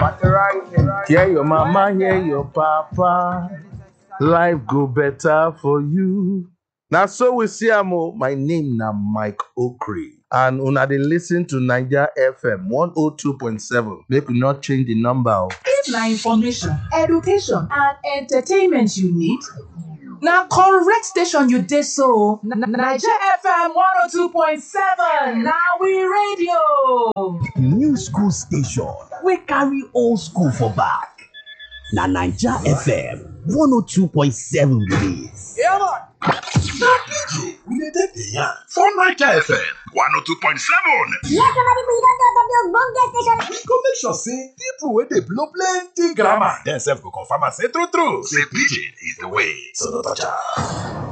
Hear your mama, hear your papa. Life go better for you. Now, so we see am o. My name na Mike Okri. And una dey listen to Niger FM 102.7. Make we not change the number. o. If na information, education and entertainment you need, na correct station you dey so. Na- na- Naija FM 102.7 na we radio. new school station wey carry old school for back na naija fm 102.7 be dis. we dey take the yarn for naija fm 102.7 Yes, somebody we don talk of the ogbonge station. we go make sure say people wey dey blow plenty grammar dem sef go confirm am say true true say pidgin is the way so no touch am.